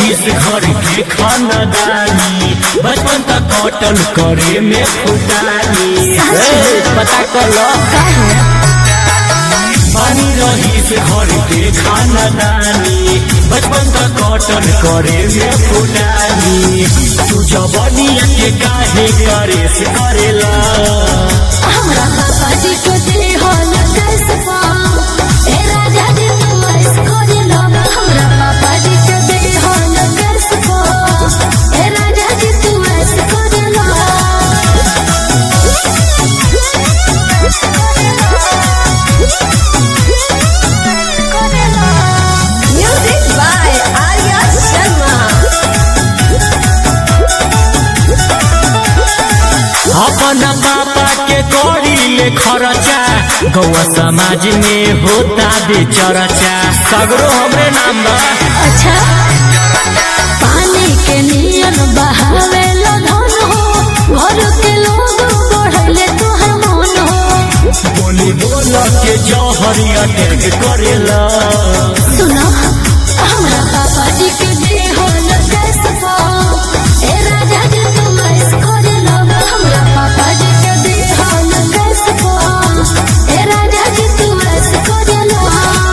रहीस घर के खानदानी बचपन तक कटल करे में फुटानी ए, पता कर लो पानी रहीस घर के खानदानी बचपन तक कटल करे में फुटानी तू जबनिया के काहे करे से करेला हमरा पापा जी को दे हो न कसबा ए राजा जी तू ऐस खोज लो हमरा पापा जी को दे हो न कसबा ए राजा जी तू ऐस खोज लो म्यूजिक बाय आर्या शर्मा अपन पापा के करी ले खर्चा गौआ समाज में होता बे चर्चा सगरो हमरे नाम बा अच्छा पानी के नियन बहावे लो धन हो घर के लोग बढ़ले तोहर मन हो बोली बोल के जौहरी अटैक करेला सुनो हमरा पापा जी के दे हो न कसबा ए राजा जी तुम ऐस खोज लो हमरा पापा जी के दे हो न कसबा ए राजा जी तुम ऐस खोज लो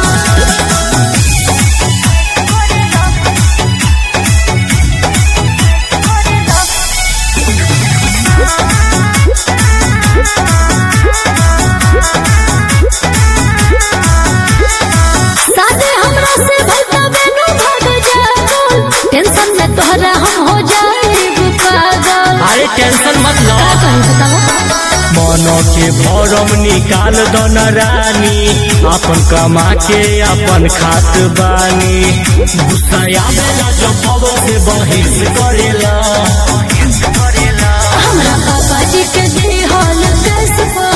सादे हमरा से भलता बेनो भाग जागल टेंशन में तोहरा हम हो जाएब पागल अरे टेंशन मत लो का कही बताओ मन के भरम निकाल दो न रानी अपन कमा के अपन खात बानी गुस्सा आवेला जब पवन से बहिस करेला हमरा पापा जी के दे हो न कसबा